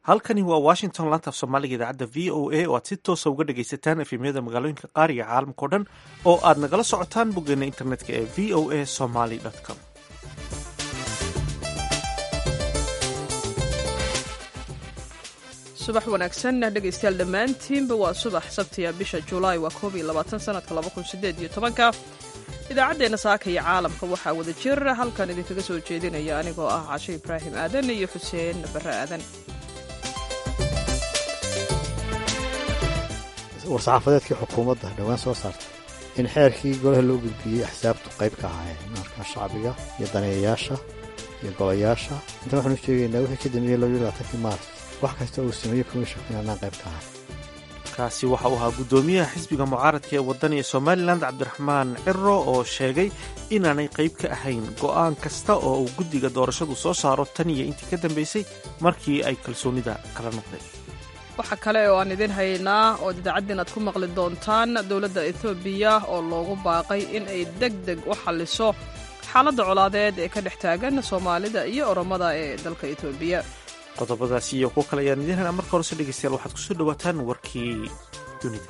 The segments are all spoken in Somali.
halkani waa washington laanta af soomaaliga idaacadda v o a oo aad si toosa uga dhagaysataan efemyada magaalooyinka qaar iyo caalamkao dhan oo aad nagala socotaan boggeena internetka ee v o a somaly com subax wanaagsan dhegaystayaal dhammaantiinba waa subax sabtiya bisha julaay waa koob iyo labaatan sanadka laba kun sideed iyo tobanka idaacaddeenna saaka iyo caalamka waxaa wada jir halkan idinkaga soo jeedinaya anigoo ah cashe ibraahim aadan iyo xuseen barre aadan war-saxaafadeedkii xukuumadda dhowaan soo saartay in xeerkii golaha loo gudbiyey axsaabtu qayb ka ahaayeen markaa shacbiga iyo daneeyayaasha iyo golayaasha intan waxaanu sheegaynaa wixii ka dambeeyey labaiyo labaatankii maaris wax kasta uu sameeyey komishanka inanaan qayb ka ahay kaasi waxa uu ahaa guddoomiyaha xisbiga mucaaradka ee wadaniga somalilan cabdiraxmaan ciro oo sheegay inaanay qayb ka ahayn go'aan kasta oo uu guddiga doorashadu soo saaro tan iyo intii ka dambaysay markii ay kalsoonida kala noqdeen waxaa kale oo aan idin haynaa ood idaacaddiin aad ku maqli doontaan dowladda etoobiya oo loogu baaqay in ay deg deg u xalliso xaaladda colaadeed ee ka dhex taagan soomaalida iyo oromada ee dalka etoobiya qodobadaasi iyo kuwo kale ayaan idiin haynaa marka horese dhegeystayaal waxaad kusoo dhawaataan warkii dunida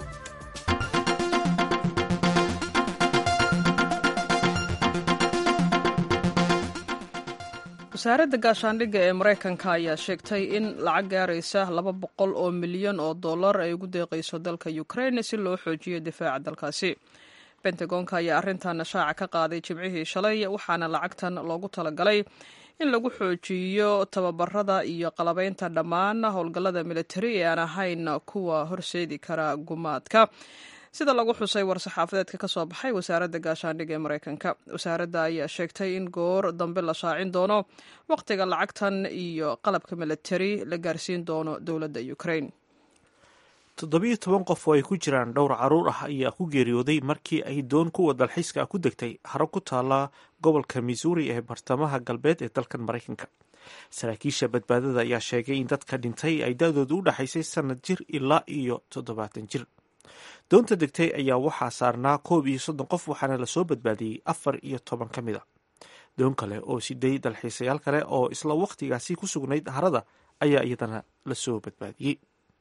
wasaaradda gaashaandhigga ee maraykanka ayaa sheegtay in lacag gaaraysa laba boqol oo milyan oo dollar ay ugu deeqayso dalka ukraine si loo xoojiyo difaaca dalkaasi bentagoonka ayaa arrintan shaaca ka qaaday jimcihii shalay waxaana lacagtan loogu talagalay in lagu xoojiyo tababarada iyo qalabaynta dhammaan howlgallada militari ee aan ahayn kuwa horseedi kara gumaadka sida lagu xusay war-saxaafadeedka ka soo baxay wasaaradda gaashaandhigga ee maraykanka wasaaradda ayaa sheegtay in goor dambe la shaacin doono wakhtiga lacagtan iyo qalabka militari la gaarsiin doono dowladda ukraine toddobiyo toban qof oo ay ku jiraan dhowr caruur ah ayaa ku geeriyooday markii ay doon kuwa dalxiiska ah ku degtay haro ku taala gobolka missouri ee bartamaha galbeed ee dalkan maraykanka saraakiisha badbaadada ayaa sheegay in dadka dhintay ay da-doodu u dhaxaysay sanad jir ilaa iyo toddobaatan jir doonta degtay ayaa waxaa saarnaa koob iyo soddon qof waxaana lasoo badbaadiyey afar iyo toban ka mid a doon kale oo siday dalxiisayaal kale oo isla wakhtigaasi ku sugnayd harada ayaa iyadana lasoo badbaadiyey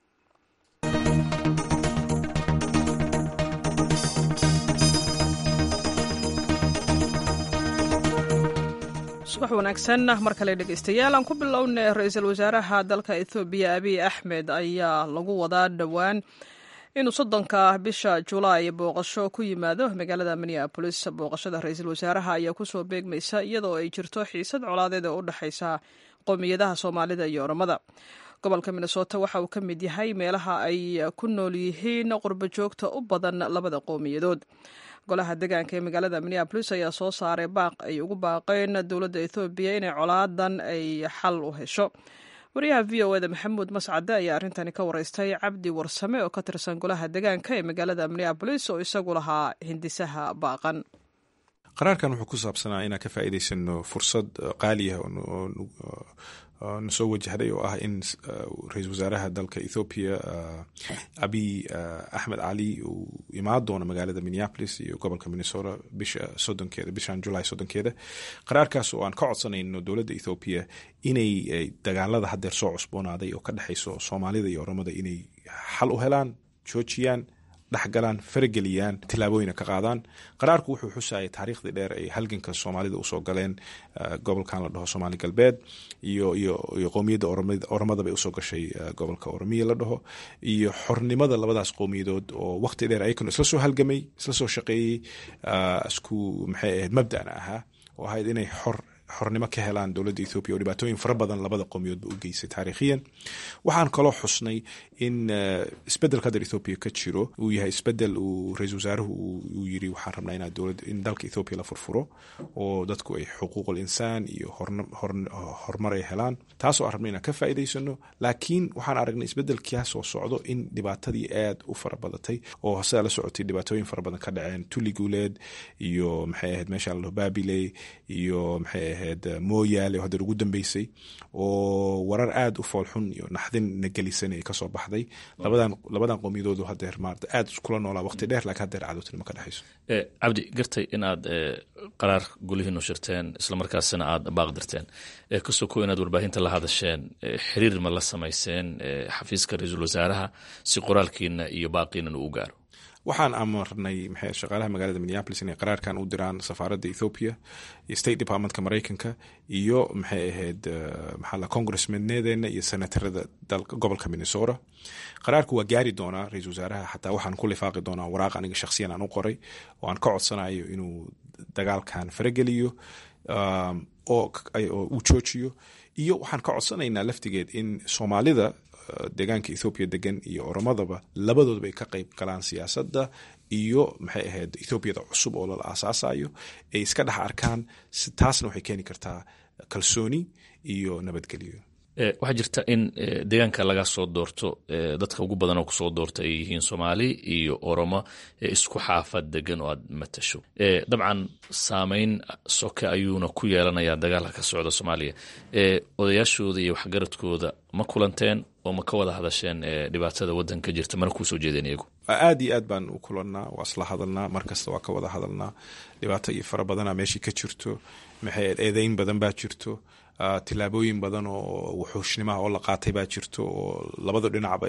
subax wanaagsan mar kale dhegaystayaal aan ku bilownay ra-iisul wasaaraha dalka ethoobiya abiy axmed ayaa lagu wadaa dhowaan inuu soddonka bisha julaay booqasho ku yimaado magaalada minneabolis booqashada ra-iisul wasaaraha ayaa kusoo beegmaysa iyadoo ay jirto xiisad colaadeed oo u dhexaysa qowmiyadaha soomaalida iyo oromada gobolka minnesota waxa uu ka mid yahay meelaha ay ku nool yihiin qurbo joogta u badan labada qowmiyadood golaha degaanka ee magaalada minneabolis ayaa soo saaray baaq ay ugu baaqeen dowladda ethoobiya inay colaadan ay xal u hesho wariyaha v o eda maxamuud mascade ayaa arrintani ka wareystay cabdi warsame oo ka tirsan golaha degaanka ee magaalada minneabolis oo isagu lahaa hindisaha baaqan qaraarkan wuxuu ku saabsanaa inaan ka faa'iidaysano fursad qaaliya na soo wajahday oo ah in ra-iisul wasaaraha dalka ethoobiya abiy axmed cali uu imaan doono magaalada minneapolis iyo gobolka minnesota bisha soddonkeeda bishan julaay soddonkeeda qaraarkaas oo aan ka codsanayno dowladda ethoobiya inay dagaalada haddeer soo cusboonaaday oo ka dhexayso soomaalida iyo oromada inay xal u helaan joojiyaan dhexgalaan farageliyaan tilaabooyina ka qaadaan qaraarku wuxuu xusayay taariikhdii dheer ay halganka soomaalida usoo galeen gobolkan la dhaho soomaali galbeed iyo iyo iyo qowmiyadda oromada bay usoo gashay gobolka oromiya la dhaho iyo xornimada labadaas qowmiyadood oo waqti dheer ayakanu isla soo halgamay isla soo shaqeeyey isku maxay ahayd mabdana ahaa oo ahayd inay xor xornimo ka helaan dowladda ethoobiya oo dhibaatooyin fara badan labada qowmiyoodba u geysay taariikhiyan waxaan kaloo xusnay in isbedelka hadda ethoobiya ka jiro uu yahay isbedel uu ra-iisul wasaaruhu uu yiri waxaan rabnaa inaa dowladda in dalka ethoobiya la furfuro oo dadku ay xuquuqul insaan iyo horumar ay helaan taasoo aan rabna inaan ka faa'iidaysano laakiin waxaan aragnay isbedelkaas oo socdo in dhibaatadii aad u fara badatay oo sidaa la socotay dhibaatooyin fara badan ka dhaceen tulli guuleed iyo maxay ahayd meesha la dhaho babiley iyo maxay ahayd ahayd mooyaale oo hadda ugu dambeysay oo warar aada u foolxun iyo naxdin na gelisan ay kasoo baxday labadan labadan qoomiyadoodu hadeer maarata aada iskula noolaa waqti dheer laakiin hadeer cadowtinimo ka dhexayso cabdi gartay inaad qaraar gulihiinu shirteen islamarkaasina aada baaqdirteen kasoo ko inaad warbaahinta la hadasheen xiriir ma la samayseen xafiiska ra-iisul wasaaraha si qoraalkiina iyo baaqiinan uu gaaro waxaan amarnay maxay shaqaalaha magaalada minneapolis inay qaraarkan u diraan safaaradda ethoopia iyo state departmentka maraykanka iyo maxay ahayd maxaa la congressmanedeena iyo senatarada dalka gobolka minnesota qaraarku waa gaari doonaa ra-iisul wasaaraha xataa waxaan ku lifaaqi doonaa waraaq aniga shakhsiyan aan u qoray oo aan ka codsanayo inuu dagaalkan farageliyo oo uu joojiyo iyo waxaan ka codsanaynaa laftigeed in soomaalida deegaanka ethoobiya degan iyo oromadaba labadoodaba ay ka qeyb galaan siyaasadda iyo maxay ahayd ethoobiada cusub oo lala aasaasayo ay iska dhex arkaan taasna waxay keeni kartaa kalsooni iyo nabadgelyo waxaa jirta in deegaanka laga soo doorto dadka ugu badan oo kusoo doorta ay yihiin soomaali iyo oromo isku xaafad degan oo aad matasho dabcan saameyn soke ayuuna ku yeelanayaa dagaalka ka socda soomaaliya odayaashooda iyo waxgaradkooda ma kulanteen oo ma ka wada hadasheen dhibaatada wadanka jirta mana kuusoo jeedeen iyagu aada iyo aad baan u kulannaa waa isla hadalnaa markasta waa ka wada hadalnaa dhibaato iyo fara badana meeshii ka jirto maxay eedeyn badan baa jirto tilaabooyin badan oo wuxuushnimaha oo la qaatay baa jirto oo labada dhinacba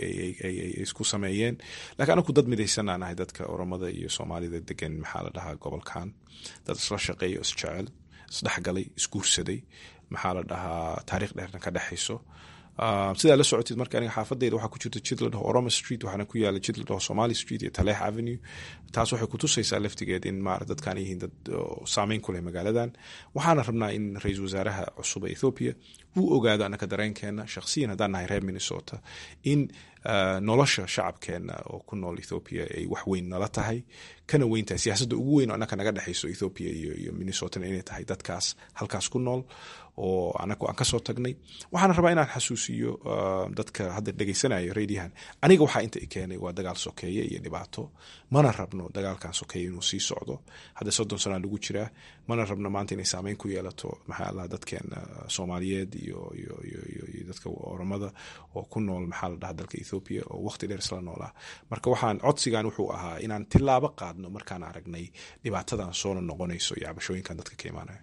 ay isku sameeyeen lakiin anaku dad midaysanaa nahay dadka oromada iyo soomaalida degan maxaa la dhahaa gobolkan dad isla shaqeeya o isjecel isdhexgalay isguursaday maxaa la dhahaa taariikh dheerna ka dhexayso sidaa la socotid marka aniga xaafadeyda waxaa ku jirta jid la dhaho oroma street waxaana ku yaala jid la dhaho somali street iyo taleex avenue taas waxay kutusaysaa laftigeed in maara dadkan yihiin dad saameyn ku leh magaaladan waxaana rabnaa in ra-iisul wasaaraha cusub ee ethoopia uu ogaado annaka dareenkeena shakhsiyan haddaan nahay reer minnesota in nolosha shacabkeena oo ku nool ethoopia ay wax weyn nala tahay kana weyn tahay siyaasadda ugu weyn oo annaka naga dhexayso ethoopia iyo minnesotana inay tahay dadkaas halkaas ku nool oo anagu aan kasoo tagnay waxaana rabaa inaan xasuusiyo dadka hadda dhegeysanaya radiahan aniga waxaa inta i keenay waa dagaal sokeeye iyo dhibaato mana rabno dagaalkan sokeeye inuu sii socdo hadda soddon sanaa lagu jiraa mana rabno maanta inay saameyn ku yeelato maxaa allah dadkeena soomaaliyeed iyo iyo iyo dadka oromada oo ku nool maxaa la dhaha dalka ethoopia oo waqti dheer isla noolaa marka waxaan codsigan wuxuu ahaa inaan tilaabo qaadno markaan aragnay dhibaatadan soona noqonayso iyo cabashooyinkan dadka ka imaanaya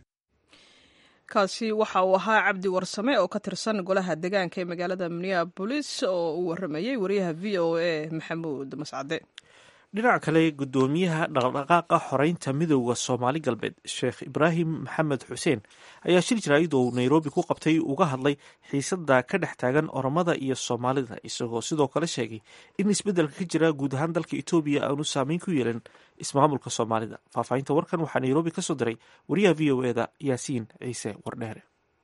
kaasi waxa uu ahaa cabdi warsame oo ka tirsan golaha deegaanka ee magaalada minneabolis oo uu waramayey wariyaha v o a maxamuud mascade dhinaca kale guddoomiyaha dhaqdhaqaaqa xoreynta midooda soomaali galbeed sheekh ibraahim maxamed xuseen ayaa shir jaraa'id oo nairobi ku qabtay uga hadlay xiisada ka dhex taagan oromada iyo soomaalida isagoo sidoo kale sheegay in isbeddelka ka jira guud ahaan dalka etoobiya aanu saameyn ku yeelan ismaamulka soomaalida faahfaahinta warkan waxaa nairobi ka soo diray wariyaha v o eda yaasiin ciise wardheere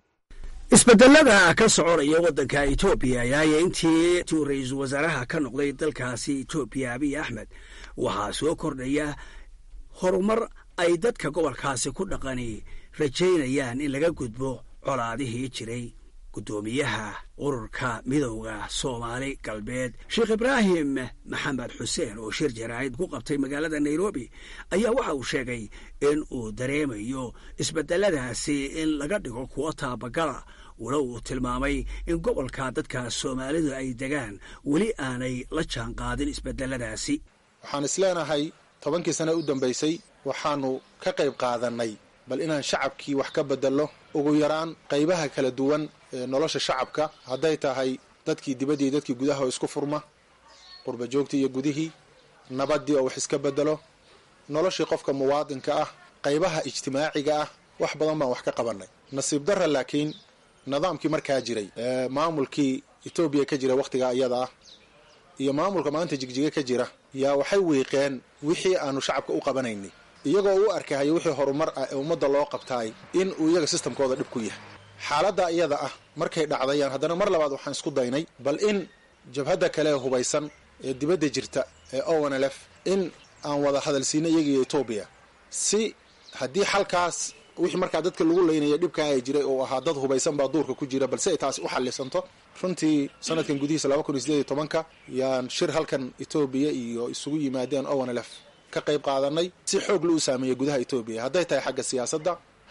isbedelada ka soconaya waddanka etoobiya ayaaya intii tuu ra-iisul wasaaraha ka noqday dalkaasi etoobiya abiy axmed waxaa soo kordhaya horumar ay dadka gobolkaasi ku dhaqani rajaynayaan in laga gudbo colaadihii jiray guddoomiyaha ururka midowda soomaali galbeed sheekh ibraahim maxamed xuseen oo shir jaraa'id ku qabtay magaalada nairobi ayaa waxa uu sheegay in uu dareemayo isbedeladaasi in laga dhigo kuwo taabagala walo uu tilmaamay in gobolka dadka soomaalidu ay degaan weli aanay la jaan qaadin isbedeladaasi waxaan isleenahay tobankii sane u dambaysay waxaanu ka qayb qaadannay bal inaan shacabkii wax ka bedello ugu yaraan qaybaha kala duwan ee nolosha shacabka hadday tahay dadkii dibaddii dadkii gudaha oo isku furma qurba joogtii iyo gudihii nabaddii oo wax iska bedelo noloshii qofka muwaadinka ah qaybaha ijtimaaciga ah wax badan baan wax ka qabannay nasiib darra laakiin nidaamkii markaa jiray maamulkii etoobiya ka jira wakhtigaa iyada ah iyo maamulka maanta jigjiga ka jira yaa waxay wiiqeen wixii aanu shacabka u qabanaynay iyagoo u arkahayo wixii horumar ah ee ummadda loo qabtaay in uu iyaga sistamkooda dhib ku yahay xaaladda iyada ah markay dhacdayaan haddana mar labaad waxaan isku daynay bal in jabhadda kale ee hubaysan ee dibadda jirta ee onlf in aan wada hadalsiino iyagiiyo etoobiya si haddii xalkaas wixii markaa dadka lagu leynaya dhibkaa ay jiray oo ahaa dad hubaysan baa duurka ku jira balse ay taasi u xallisanto runtii sanadkan gudihiisa laba kun iyo sideed iyo tobanka yaan shir halkan etoobiya iyo isugu yimaadeen onlf ka qayb qaadanay si xoog la u saameeyey gudaha etoobiya hadday tahay xagga siyaasadda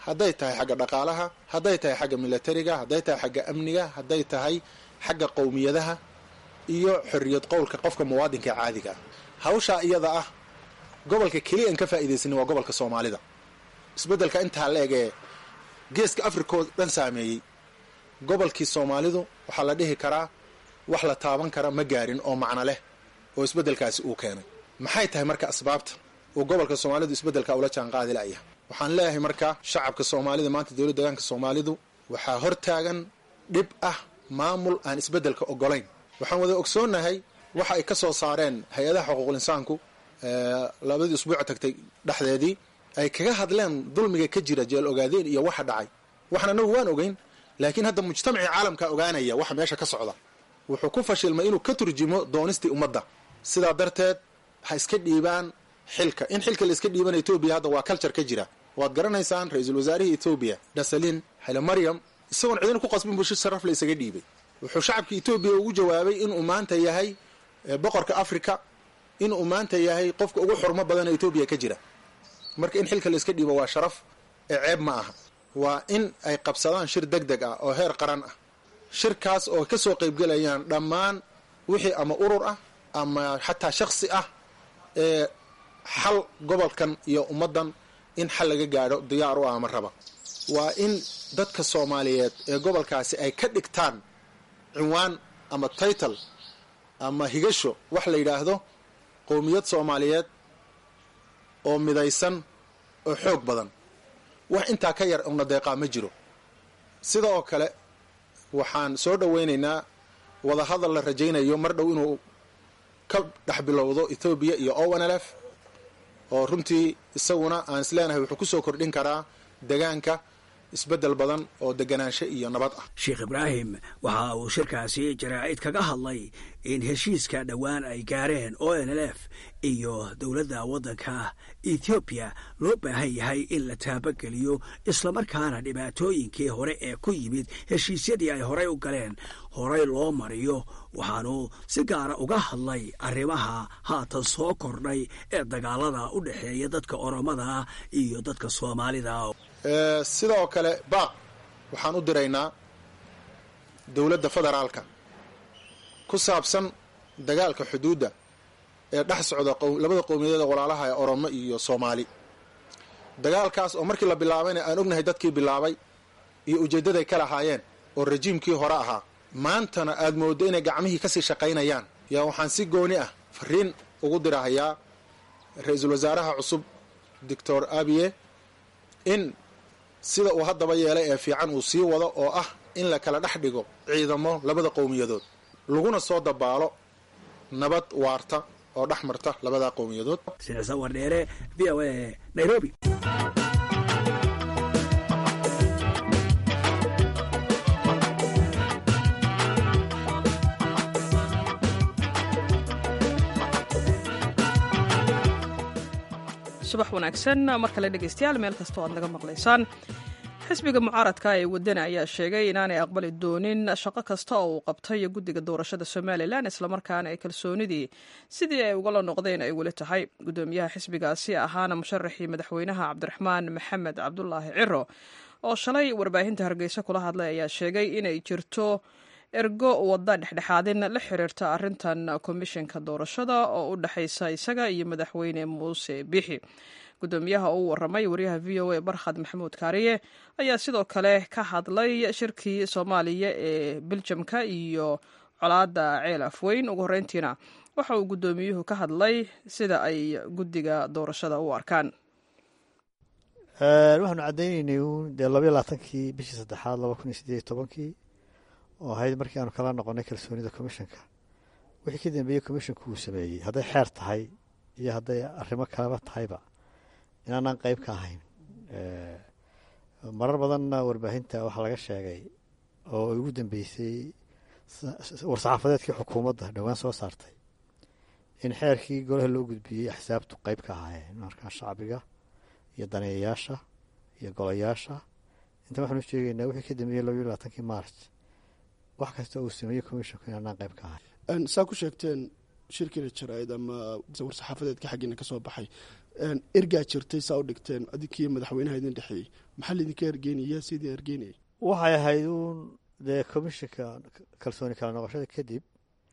hadday tahay xagga dhaqaalaha hadday tahay xagga milatariga hadday tahay xagga amniga hadday tahay xagga qowmiyadaha iyo xorriyad qowlka qofka muwaadinka caadiga ah hawshaa iyada ah gobolka keliya aan ka faa'iidaysanin waa gobolka soomaalida isbeddelka intaa la eg ee geeska afrikoo dhan saameeyey gobolkii soomaalidu waxaa la dhihi karaa wax la taaban kara ma gaarin oo macno leh oo isbeddelkaasi uu keenay maxay tahay marka asbaabta uu gobolka soomaalidu isbeddelka ula jaanqaadi la'yahay waxaan leeyahay marka shacabka soomaalida maanta dowladda deegaanka soomaalidu waxaa hortaagan dhib ah maamul aan isbeddelka ogolayn waxaan wada ogsoonnahay waxa ay ka soo saareen hay-adaha xuquuqul insaanku labadii usbuuc tagtay dhexdeedii ay kaga hadleen dulmiga ka jira jeel ogaadeen iyo waxa dhacay waxna anagu waan ogeyn laakiin hadda mujtamacii caalamka ogaanaya waxa meesha ka socda wuxuu ku fashilmay inuu ka turjimo doonistii ummadda sidaa darteed ha iska dhiibaan xilka in xilka la iska dhiibana etoobiya hadda waa culture ka jira waad garanaysaan ra-iisul wasaarihii etoobiya dhasalin xile maryam isagoon cidina ku qasbin bushi sharaf la isaga dhiibay wuxuu shacabka etoobiya ugu jawaabay inuu maanta yahay boqorka africa inuu maanta yahay qofka ugu xurmo badan ee etoobiya ka jira marka in xilka la iska dhiibo waa sharaf ee ceeb ma aha waa in ay qabsadaan shir deg deg ah oo heer qaran ah shirkaas oo ka soo qaybgelayaan dhammaan wixii ama urur ah ama xataa shaksi ah ee xal gobolkan iyo ummaddan in xal laga gaadho diyaar u ah ama raba waa in dadka soomaaliyeed ee gobolkaasi ay ka dhigtaan cinwaan ama title ama higasho wax la yidhaahdo qowmiyad soomaaliyeed oo midaysan oo xoog badan wax intaa ka yar una deeqaa ma jiro sida oo kale waxaan soo dhowaynaynaa wadahadal la rajaynayo mar dhow inuu ka dhex bilowdo ethoobiya iyo ownlf oo runtii isaguna aan isleenahay wuxuu ku soo kordhin karaa degaanka isbeddel badan oo deganaansho iyo nabad ah sheekh ibraahim waxa uu shirkaasi jaraa'id kaga hadlay in heshiiska dhowaan ay gaareen o n l f iyo dowladda waddanka ethoobiya loo baahan yahay in la taabageliyo islamarkaana dhibaatooyinkii hore ee ku yimid heshiisyadii ay horey u galeen horey loo mariyo waxaanu si gaara uga hadlay arrimaha haatan soo kordhay ee dagaalada u dhexeeya dadka oromada iyo dadka soomaalida sidoo kale baaq waxaan u diraynaa dowladda federaalka ku saabsan dagaalka xuduudda ee dhex socda labada qowmiyadeeda walaalaha ee oromo iyo soomaali dagaalkaas oo markii la bilaabayna aan ognahay dadkii bilaabay iyo ujeeddaday ka lahaayeen oo rajiimkii hore ahaa maantana aad mooddo inay gacmihii kasii shaqaynayaan yaa waxaan si gooni ah fariin ugu dirahayaa ra-iisul wasaaraha cusub doctor abiye in sida uu haddaba yeelay ee fiican uu sii wado oo ah in la kala dhex dhigo ciidamo labada qowmiyadood laguna soo dabaalo nabad waarta oo dhex marta labada qowmiyadood sida sawar dheere v o a nairobi subax wanaagsan mar kale dhegeystayaal meel kastoo aad naga maqlaysaan xisbiga mucaaradka ee wadani ayaa sheegay inaanay aqbali doonin shaqo kasta oo uu qabtay guddiga doorashada somalilan islamarkaana ay kalsoonidii sidii ay ugala noqdeen ay weli tahay gudoomiyaha xisbigaasi ahaana musharaxii madaxweynaha cabdiraxmaan maxamed cabdulaahi ciro oo shalay warbaahinta hargeysa kula hadlay ayaa sheegay inay jirto ergo wadda dhexdhexaadin la xiriirta arintan komishinka doorashada oo u dhexaysa isaga iyo madaxweyne muuse bixi gudoomiyaha uu waramay wariyaha v o a barkhad maxamuud kaariye ayaa sidoo kale ka hadlay shirkii soomaaliya ee biljamka iyo colaada ceel afweyn ugu horeyntiina waxa uu gudoomiyuhu ka hadlay sida ay guddiga doorashada u arkaan waxaanu cadaynaynay uun dee labaiyo labaatankii bishii saddexaad laba kun iyo sideed iyo tobankii oo ahayd markii aanu kala noqonay kalsoonida commishanka wixii ka dambeeyey commishanku uu sameeyey hadday xeer tahay iyo hadday arrimo kaleba tahayba inaanaan qeyb ka ahayn marar badanna warbaahinta waxaa laga sheegay oo ugu dambeysay war-saxaafadeedkii xukuumadda dhowaan soo saartay in xeerkii golaha loo gudbiyey axsaabtu qeyb ka ahaayeen markaa shacbiga iyo daneeyayaasha iyo golayaasha inta waxaanu sheegaynaa wixii ka dambeeyey labaiyo labaatankii maarch wax kasta uu sameeyey commishanku inaanaan qeyb ka ahayn saa ku sheegteen shirkiina jaraa'id ama war-saxaafadeedka xaggiina ka soo baxay ergaa jirtay saa u dhigteen adinkii madaxweynaha idin dhexeeyey maxaa laydinka ergeynaya sidii ergeynaya waxay ahayd uun dee commishinka kalsooni kala noqoshada kadib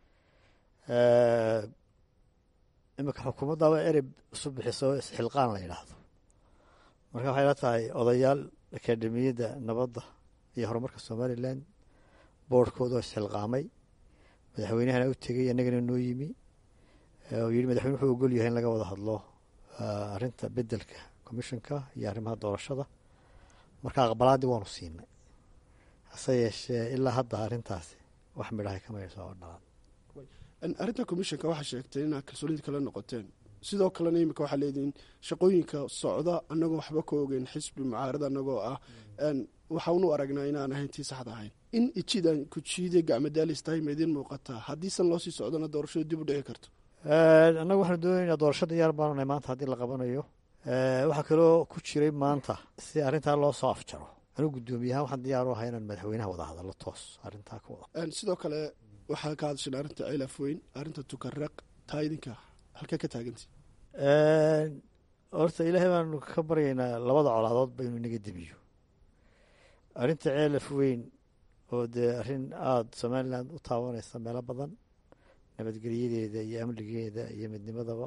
iminka xukuumaddaaba erey isu bixiso isxilqaan la yidhaahdo marka waxay la tahay odayaal akademiyadda nabadda iyo horumarka somalilan boordhkooda oo isxilqaamay madaxweynahana u tegey annagana noo yimi oo yidhi madaxweyne wuxuu ogol yahay in laga wada hadlo arrinta beddelka commishinka iyo arrimaha doorashada marka aqbalaaddii waanu siinay hase yeeshee ilaa hadda arrintaasi wax midhahay kama soo dhalan arrinta commishinka waxaa sheegtay inaad kalsoonida kala noqoteen sidoo kalena imika waxaa leedihiin shaqooyinka socda annagoo waxba ka ogeyn xisbi mucaarad annagoo ah waxaanu aragnaa inaan ahayn tii saxda ahayn in ijidan ku jiiday gacmadaalis tahay ma idiin muuqataa haddiisan loo sii socdona doorashadu dib u dhici karto annagu waxaanu doonaynaa doorasho diyaar baanunay maanta haddii la qabanayo waxaa kaloo ku jiray maanta si arrintaa loo soo afjaro anugu guddoomiyahaan waxaan diyaar u ahay inaan madaxweynaha wada hadallo toos arrintaa ka wada sidoo kale waxaa ka hadashan arrinta cilaaf weyn arrinta tukaraq taa idinka halkee ka taagantay horta ilaahay baanu ka baryaynaa labada colaadood ba inuu inaga debiyo arrinta ceelaf weyn oo dee arrin aada somalilan u taabanaysa meelo badan nabadgelyadeeda iyo amnigeeda iyo midnimadaba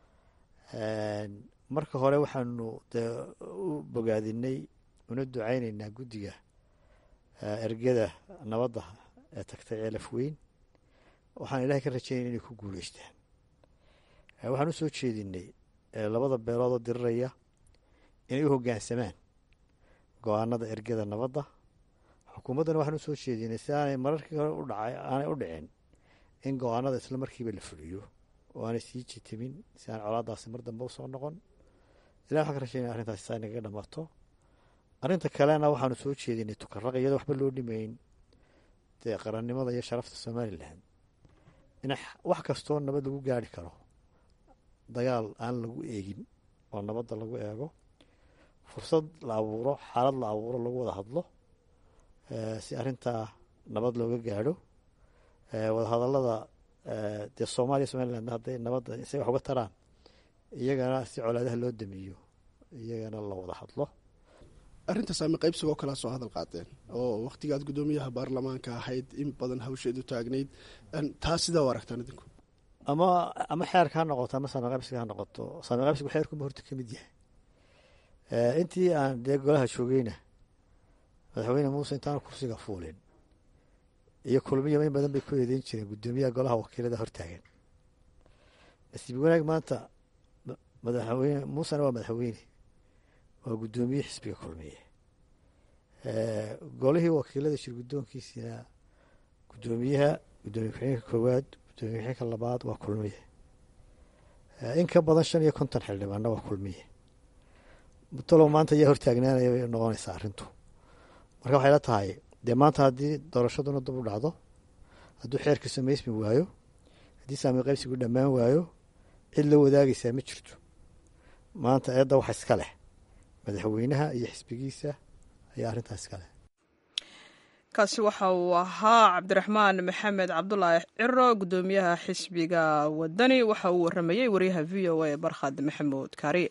marka hore waxaanu dee u bogaadinay una ducaynaynaa guddiga ergada nabadda ee tagtay ceelaf weyn waxaan ilaahay ka rajaynay inay ku guuleystaan waxaan u soo jeedinay labada beeloodoo diriraya inay u hoggaansamaan go-aanada ergada nabadda xukuumaddana waxaan u soo jeedinay si aanay mararkii hore u dhacay aanay u dhicin in go-aanada isla markiiba la fuliyo oo aanay sii jitimin si aan colaadaasi mar dambe usoo noqon ilah waxaan ka rajaynaya arrintaasi saa inagaga dhamaato arrinta kalena waxaanu soo jeedinay tukaraq iyadoo waxba loo dhimayn dee qarannimada iyo sharafta somalilan in wax kastoo nabad lagu gaari karo dagaal aan lagu eegin oo nabadda lagu eego fursad la abuuro xaalad la abuuro lagu wada hadlo si arrintaa nabad looga gaadho wadahadallada dee soomaaliya somaliland hadday nabadda say wax uga taraan iyagana si colaadaha loo damiyo iyagana la wada hadlo arrinta saami qaybsigoo kalea soo hadal qaadeen oo wakhtigaad guddoomiyaha baarlamaanka ahayd in badan hawsheedu taagnayd taa sidaa u aragtaan idinku ama ama xeerka ha noqoto ama saami qaybsiga ha noqoto saami qaybsigu xeerkuma horta ka mid yahay intii aan dee golaha joogeyna madaxweyne muuse intaan kursiga fuulin iyo kulmiya in badan bay ku eedeyn jireen guddoomiyaha golaha wakiilada hortaagan nasiib wanaag maanta madaxweyne muusena waa madaxweyne waa guddoomiye xisbiga kulmiye golihii wakiilada shir guddoonkiisina guddoomiyaha guddoomiye ku-xigeenka koowaad guddoomiye ku-xigeenka labaad waa kulmiye in ka badan shan iyo konton xildhibaanna waa kulmiye talow maanta ayaa hortaagnaanaya bay noqonaysaa arrintu marka waxay la tahay dee maanta haddii doorashaduna dib u dhacdo hadduu xeerka samaysmi waayo haddii saami qaybsigu dhammaan waayo cid la wadaagaysaa ma jirto maanta eedda waxa iska leh madaxweynaha iyo xisbigiisa ayaa arrintaas iska leh kaasi waxa uu ahaa cabdiraxmaan maxamed cabdulaahi ciro guddoomiyaha xisbiga wadani waxa uu waramayey wariyaha v o a barkhad maxamuud kaari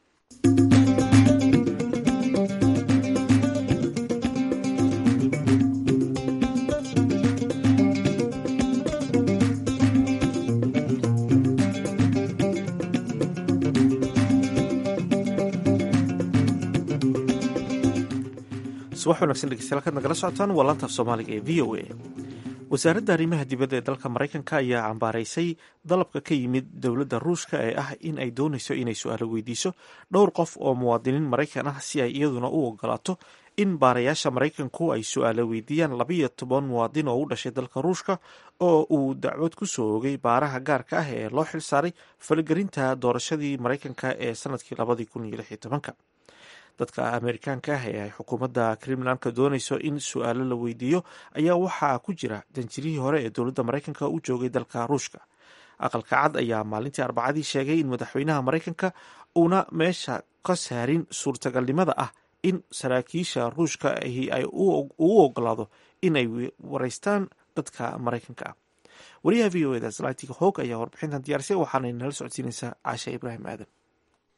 subax wanagsan dhegeystayaal kaad nagala socotaan waa laantaaf soomaaliga ee v o a wasaaradda arrimaha dibadda ee dalka maraykanka ayaa cambaaraysay dalabka ka yimid dowladda ruushka ee ah in ay doonayso inay su-aalo weydiiso dhowr qof oo muwaadiniin maraykan ah si ay iyaduna u ogolaato in baarayaasha maraykanku ay su-aalo weydiiyaan labayo toban muwaadin oo u dhashay dalka ruushka oo uu dacwad ku soo ogay baaraha gaarka ah ee loo xil saaray faligelinta doorashadii maraykanka ee sanadkii labadii kun iyo lix iyo tobanka dadka amerikaanka ah ee ay xukuumadda kremlanka doonayso in su-aalo la weydiiyo ayaa waxaa ku jira danjirihii hore ee dowladda maraykanka u joogay dalka ruushka aqalka cad ayaa maalintii arbacadii sheegay in madaxweynaha maraykanka uuna meesha ka saarin suurtagalnimada ah in saraakiisha ruushka ahi ay ugu ogolaado inay wareystaan dadka maraykanka ah wariyaha v o eda zlatig hog ayaa warbixintan diyaarisay waxaanay nala socodsiinaysaa caasha ibraahim aadan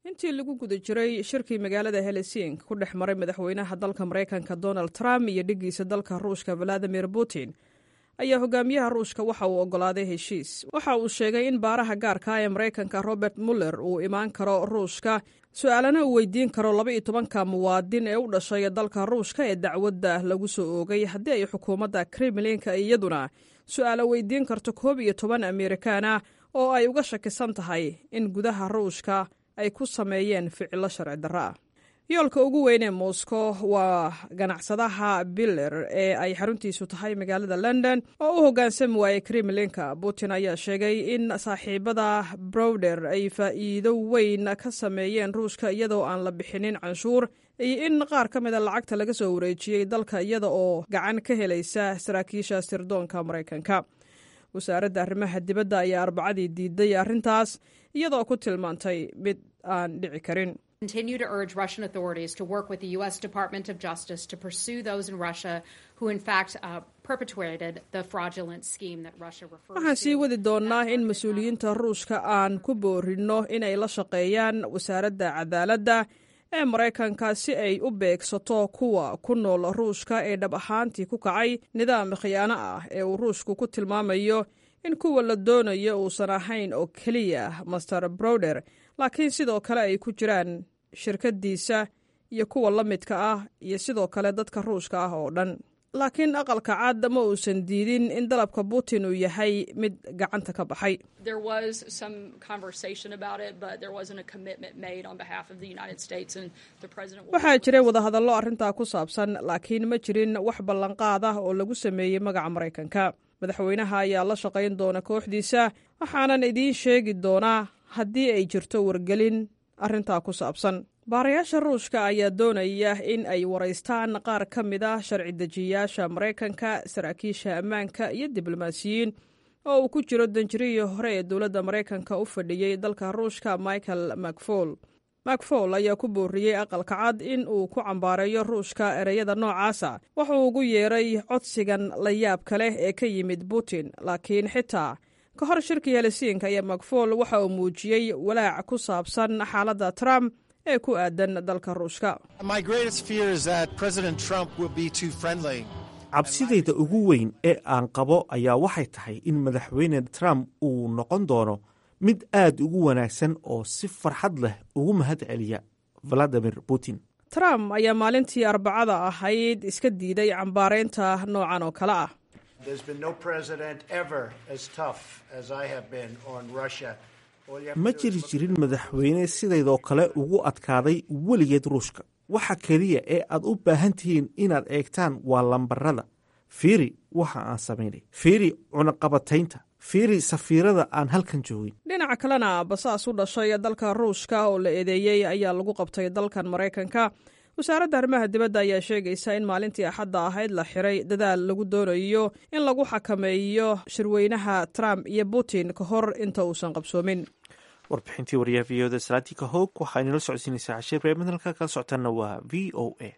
intii lagu guda jiray shirkii magaalada helesink ku dhex maray madaxweynaha dalka maraykanka donald trump iyo dhiggiisa dalka ruushka valadimir putin ayaa hogaamiyaha ruushka waxa uu oggolaaday heshiis waxa uu sheegay in baaraha gaarka ee maraykanka robert muller uu imaan karo ruushka su-aalana uu weydiin karo laba iyo tobanka muwaadin ee u dhashay dalka ruushka ee dacwadda lagu soo oogay haddii ay xukuumadda kremlinka iyaduna su-aalo weydiin karto koob iyo toban amerikaana oo ay uga shakisan tahay in gudaha ruushka ay ku sameeyeen ficilo sharci darro ah yoolka ugu weyn ee moscow waa ganacsadaha biller ee ay xaruntiisu tahay magaalada london oo u hoggaansami waayey kremlinka putin ayaa sheegay in saaxiibada browder ay faa'iido weyn ka sameeyeen ruushka iyadoo aan la bixinin canshuur iyo in qaar ka mida lacagta laga soo wareejiyey dalka iyada oo gacan ka helaysa saraakiisha sirdoonka maraykanka wasaaradda arrimaha dibadda ayaa arbacadii diiday arrintaas iyadoo ku tilmaantay mid aan dhici karin continue to urge Russian authorities to work with the U.S. Department of Justice to pursue those in Russia who, in fact, uh, perpetrated the fraudulent scheme that Russia refers waxaan sii to. wadi doonnaa in mas-uuliyiinta ruushka aan ku boorinno inay la shaqeeyaan wasaaradda cadaaladda ee maraykanka si ay u beegsato kuwa ku nool ruushka ee dhab ahaantii ku kacay nidaam khiyaano ah ee uu ruushku ku tilmaamayo in kuwa la doonayo uusan ahayn oo keliya master browder laakiin sidoo kale ay ku jiraan shirkaddiisa iyo kuwa la midka ah iyo sidoo kale dadka ruushka ah oo dhan laakiin aqalka cad ma uusan diidin in dalabka putin uu yahay mid gacanta ka baxay There was some conversation about it, but there wasn't a commitment made on behalf of the United States, and the president. will- waxaa jiray wadahadallo arrintaa ku saabsan laakiin ma jirin wax ballanqaad ah oo lagu sameeyey magaca maraykanka madaxweynaha ayaa la shaqayn doona kooxdiisa waxaanan idiin sheegi doonaa haddii ay jirto wargelin arrintaa ku saabsan baarayaasha ruushka ayaa doonaya in ay waraystaan qaar ka mid ah sharci dejiyayaasha maraykanka saraakiisha ammaanka iyo diblomaasiyiin oo uu ku jiro danjirihii hore ee dowladda maraykanka u fadhiyey dalka ruushka michael macfol macfol ayaa ku booriyey aqalka cad in uu ku cambaareeyo ruushka ereyada noocaasa wuxuu ugu yeeray codsigan la yaabka leh ee ka yimid putin laakiin xitaa ka hor shirkii helisiinka ayaa macfol waxa uu muujiyey walaac ku saabsan xaaladda trump ee ku aadan dalka ruushka My greatest fear is that President Trump will be too friendly. cabsidayda ugu weyn ee aan qabo ayaa waxay tahay in madaxweyne trump uu noqon doono mid aad ugu wanaagsan oo si farxad leh ugu mahad celiya valadimir putin trump ayaa maalintii arbacada ahayd iska diiday cambaaraynta noocan oo kale ah There's been no president ever as tough as I have been on Russia. All you have to ma do is jiri look- jirin madaxweyne sidaydoo kale ugu adkaaday weligeed ruushka waxa keliya ee aad u baahan tihiin inaad eegtaan waa lambarada fiiri waxa aan samaynay fiiri cunaqabataynta fiiri safiirada aan halkan joogin dhinaca kalena basaas u dhashay dalka ruushka oo la eedeeyey ayaa lagu qabtay dalkan maraykanka wasaaradda arrimaha dibadda ayaa sheegaysa in maalintii axadda ahayd la xiray dadaal lagu doonayo in lagu xakameeyo shirweynaha trump iyo putin ka hor inta uusan qabsoomin warbixintii wariyaha v oda salaatika hoog waxaa inala socodsiinaysaa cashiir reer madalka kala socotaana waa v o a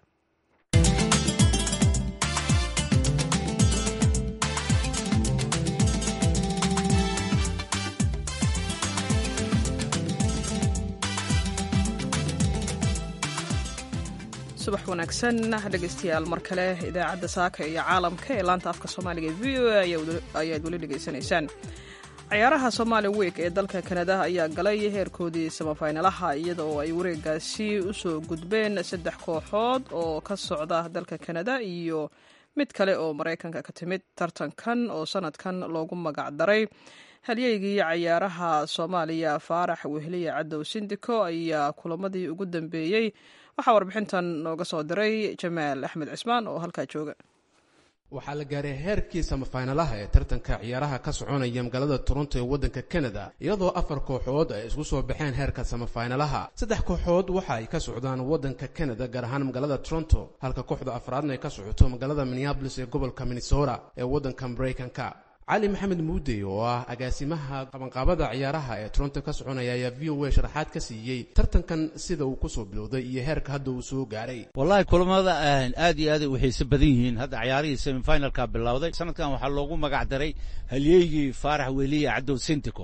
subax wanaagsan dhegeystayaal mar kale idaacadda saaka iyo caalamka ee laanta afka soomaaliga e v o a ayaad weli dhegeysanaysaan ciyaaraha somaali week ee dalka kanada ayaa galay heerkoodii samafaynalaha iyada oo ay wareegaasi usoo gudbeen saddex kooxood oo ka socda dalka kanada iyo mid kale oo maraykanka ka timid tartankan oo sanadkan loogu magac daray halyeygii cayaaraha soomaaliya faarax wehliye cadow sindiko ayaa kulamadii ugu dambeeyey waxaa warbixintan nooga soo diray jamaal axmed cismaan oo halkaa jooga waxaa la gaaray heerkii samafaynalaha ee tartanka ciyaaraha ka soconaya magaalada toronto ee waddanka kanada iyadoo afar kooxood ay isku soo baxeen heerka samafaynalaha saddex kooxood waxa ay ka socdaan waddanka kanada gaar ahaan magaalada toronto halka kooxda afraadna ay ka socoto magaalada minneabolis ee gobolka minnesota ee waddanka maraykanka cali maxamed muudey oo ah agaasimaha qabanqaabada ciyaaraha ee toronto ka soconaya ayaa v o a sharaxaad ka siiyey tartankan sida uu kusoo bilowday iyo heerka hadda uu soo gaaray wallahi kulamada aad iyo aad waxay isa badan yihiin hadda ciyaarihii semifinalka bilowday sanadkan waxaa loogu magac daray halyeygii faarax weliye cadow sintico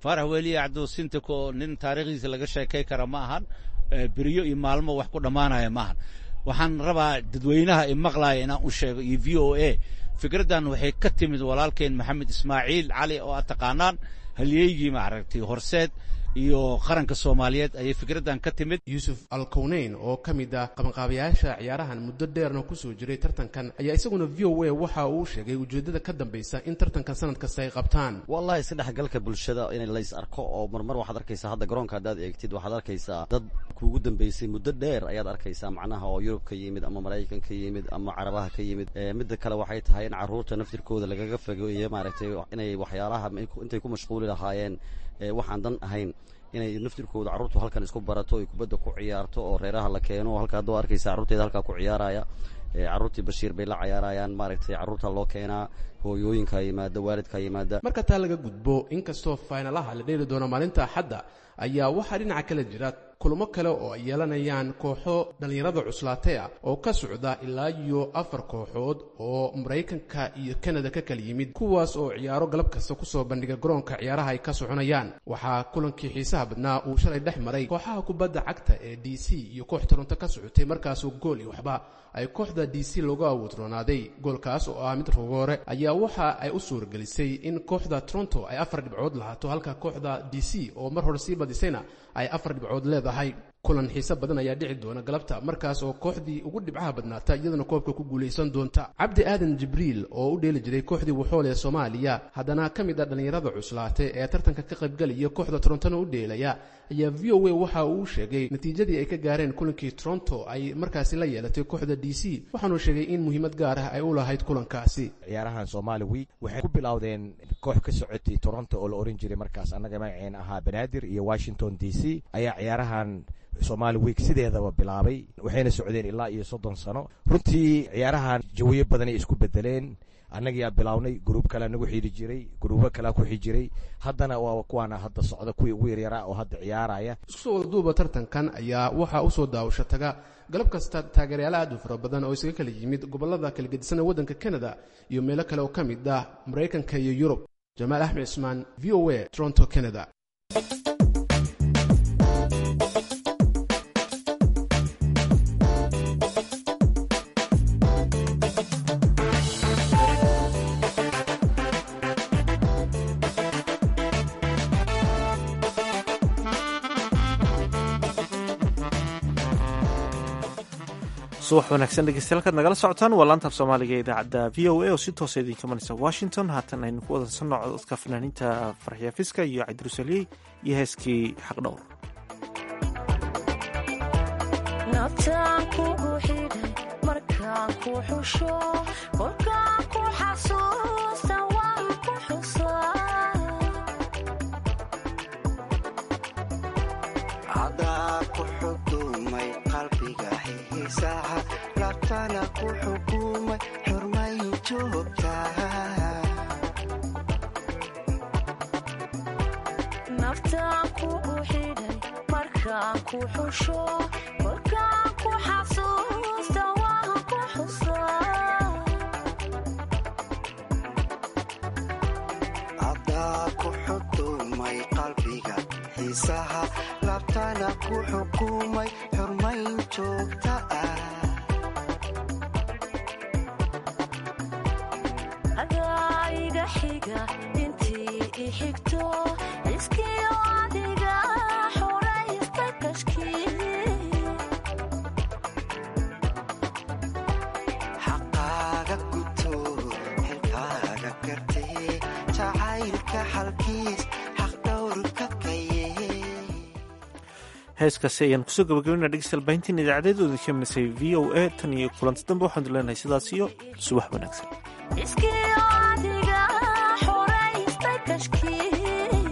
faarax weliye cabdusintiko nin taariikhdiisa laga sheekay kara ma ahan beriyo iyo maalmo wax ku dhammaanaya ma ahan waxaan rabaa dadweynaha i maqlaaya inaan u sheego iyo v o a fikraddan waxay ka timid walaalkeen maxamed ismaaciil cali oo aad taqaanaan halyeygii maaragtay horseed iyo qaranka soomaaliyeed ayay fikraddan ka timid yuusuf alkowneyn oo ka mid ah qabanqaabayaasha ciyaarahan muddo dheerna kusoo jiray tartankan ayaa isaguna v o a waxa uu sheegay ujeeddada ka dambaysa in tartankan sanad kasta ay qabtaan wallahi isdhexgalka bulshada in lays arko oo marmar waxaad arkaysaa hadda garoonka haddaad eegtid waxaad arkaysaa dad kuugu dambeysay muddo dheer ayaad arkaysaa macnaha oo yurub ka yimid ama maraykan ka yimid ama carabaha ka yimid midda kale waxay tahay in carruurta naftirkooda lagaga fogeeyo maaragtay inay waxyaalaha intay ku mashquuli lahaayeen waxaan dan ahayn inay naftirkooda carruurtu halkan isku barato ay kubadda ku ciyaarto oo reeraha la keeno halka haddoo arkaysa carruurteeda halkaa ku ciyaaraya carruurtii bashiir bay la cayaarayaan maaragtay carruurta loo keenaa hooyooyinka yimaada waalidka yimaada marka taa laga gudbo inkastoo faynalaha la dheeli doono maalinta axadda ayaa waxaa dhinaca kale jira kulamo kale oo ay yeelanayaan kooxo dhallinyarada cuslaatay ah oo ka socda ilaa iyo afar kooxood oo maraykanka iyo kanada ka kala yimid kuwaas oo ciyaaro galab kasta kusoo bandhiga garoonka ciyaaraha ay ka soconayaan waxaa kulankii xiisaha badnaa uu shalay dhex maray kooxaha kubadda cagta ee d c iyo koox toronto ka socotay markaasoo gool iyo waxba ay kooxda d c looga awoodroonaaday goolkaas oo ah mid rogoore ayaa waxa ay u suuragelisay in kooxda toronto ay afar dhibcood lahaato halka kooxda d c oo mar hore sii badisayna ay afar dhibcood leedahay kulan xiise badan ayaa dhici doona galabta markaas oo kooxdii ugu dhibcaha badnaata iyadana koobka ku guulaysan doonta cabdi aadan jibriil oo u dheeli jiray kooxdii wuxool ee soomaaliya haddana ka mid ah dhallinyarada cuslaatay ee tartanka ka qaybgalaya kooxda torontona u dheelaya ayaa v o a waxa uu sheegay natiijadii ay ka gaareen kulankii toronto ay markaasi la yeelatay kooxda d c waxaanuu sheegay in muhiimad gaar ah ay u lahayd kulankaasi ciyaarahan somaali week waxay ku bilowdeen koox ka socotay toronto oo la oran jiray markaas annaga magaceen ahaa banaadir iyo washington d c ayaa ciyaarahan somaali week sideedaba bilaabay waxayna socdeen ilaa iyo soddon sano runtii ciyaarahan jawiyo badanay isku bedeleen annagiyaa bilownay gruub kalea nagu xidhi jiray gruubo kalea ku xijiray haddana waa kuwaana hadda socda kuwii ugu yaryaraa oo hadda ciyaaraya isku soo wadaduuba tartankan ayaa waxaa usoo daawasho taga galab kasta taageeryaal aad u fara badan oo isaga kala yimid gobolada kala gedisana waddanka canada iyo meelo kale oo ka mid ah maraykanka iyo yurub jamaal axmed cismaan v o a toronto canada subax wanaagsan dhegeystayaal halkaad nagala socotaan waa laanta af soomaaliga ee idaacadda v o a oo si toosa idinka manaysa washington haatan aynu ku wadansanno cododka fanaaniinta farxiya fiska iyo cabdirusaliyey iyo heeskii xaqdhowr nabtaan kugu xidhay markaan ku xusho kolkaan ku xasuusta waan ku xusaa cadaa ku xukumay qalbiga xiisaha labtana ku xukumay xurmay joogtaa naftaan kugu xidhay markaan ku xusho kolkaan ku xasuusta waan ku xusaa cadaa ku xukumay qalbiga xiisaha labtana ku xukumay xurmayn joogta ah adaa iga xiga intii i xigto iskiyo adiga xoraysta kashkii xaqaaga guto xilkaaga gartee jacaylka xalkiis xaqdhowrka kaye heeskaasi ayaan kusoo gabagabina dhegeystayaal baahintiin idaacadeedooda ka minisay v o a tan iyo kulanti dambe waxaanu leenahay sidaas iyo subax wanaagsan iskiyo adiga xoraysta kashkii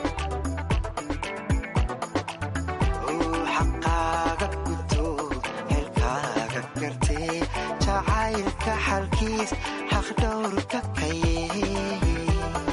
xaqaaga guto xilkaaga gartee jacaylka xalkiis xaqdhowrka kaye